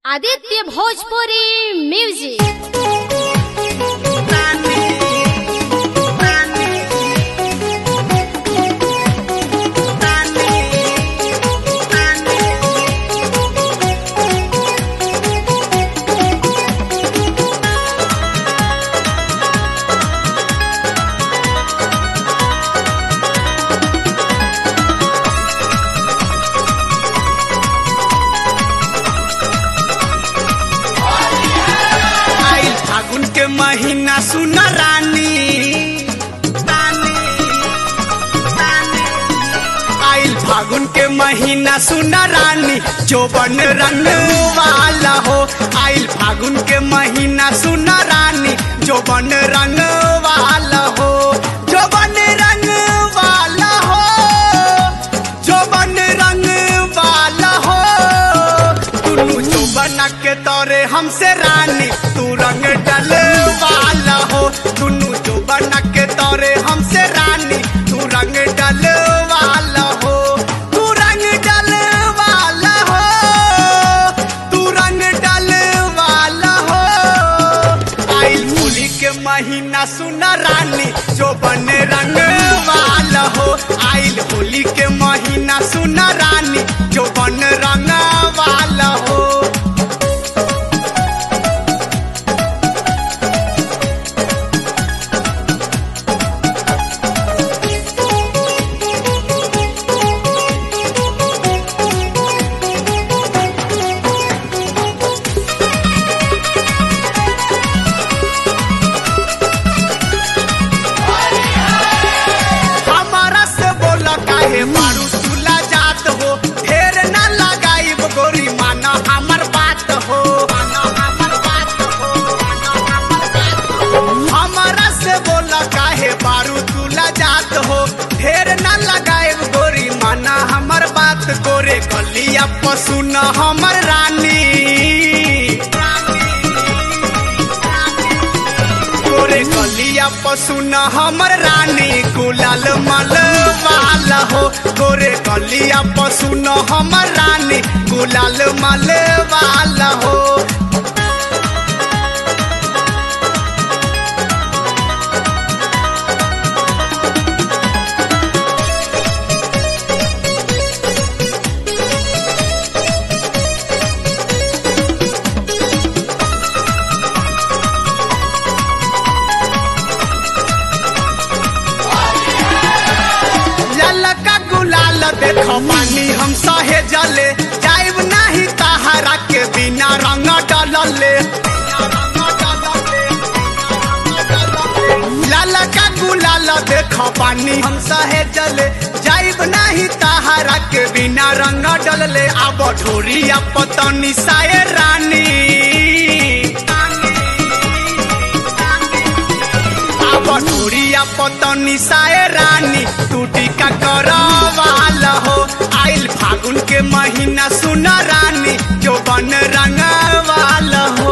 Aditya Bhojpuri music आइल फागुन के महीना सुन रानी आइल फागुन के महीना सुन रानी चौबन रंग वाला हो आइल फागुन के महीना सुन रानी चौबन रंग वाला हो चौबन रंग वाला हो चौबन रंग वाला हो दुनू चौबन के तोरे हमसे रानी तू रंग डल वाला हो दुनू चौबन के तोरे हमसे रानी तू रंग डल वाला हो तू रंग डल वाला हो तू रंग डल वाला हो आइल होली के महीना सुन रानी जो बने रंग वाला हो आइल होली के महीना सुन रानी जो बन रंग वाला हो हमारा से बोला काहे मारू तुला जात हो ढेर ना लगाई गोरी माना हमर बात हो माना हमर बात हो माना हमर बात हो। हमारा से बोला काहे मारू तुला जात हो ढेर ना लगाए गोरी माना हमर बात गोरे कलिया पशु न हमर रानी तोरे कलिया पशु न हमर रानी गुलाल मल वाला हो तोरे कलिया पशु न हमर रानी गुलाल मल वाला हो ललका गुलाल देखो पानी हम सहे जले जाइब नाही तहरा के बिना रंग डलले ललका गुलाल देखो पानी हम सहे जले जाइब नाही तहरा के बिना रंग डलले अब ढोरिया पतनी साए रानी अब ढोरिया पतनी साए रानी तू टीका करवाला हो आइल फागुन के महीना सुन रानी जो बन रंग वाला हो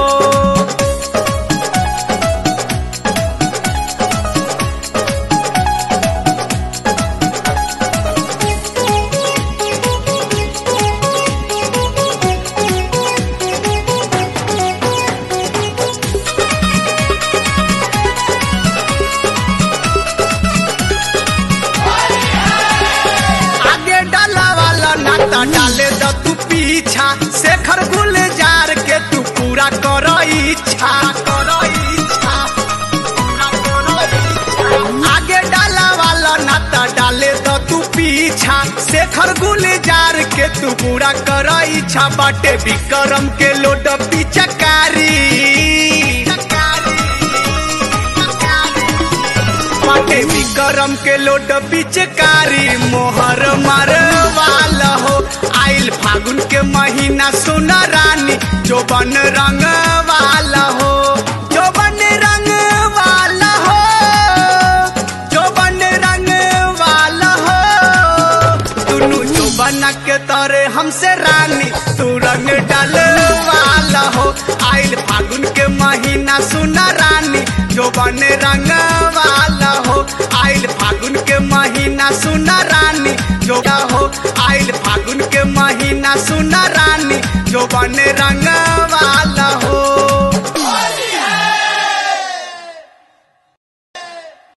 आगे डाला वाला नाता डाले द तू पीछा शेखर गुलजार के तू पूरा कर इच्छा कर इच्छा पूरा कर इच्छा। आगे डाला वाला नाता डाले द तू पीछा शेखर गुलजार के तू पूरा कर इच्छा बाटे विक्रम के लोड पिचकारी बाटे विक्रम के लोड पिचकारी मोहर मार वाला हो आइल फागुन के महीना सुन रानी जो बन रंग वाला हो जो बन रंग वाला हो जो बन रंग वाला हो दुनू जो बना के तोरे हमसे रानी तू रंग डाल वाला हो आइल फागुन के महीना सुन रानी जो बन रंग वाला हो आइल फागुन के महीना सुन रानी जो हो आइल फागुन के महीना सुन रानी जो बन रंग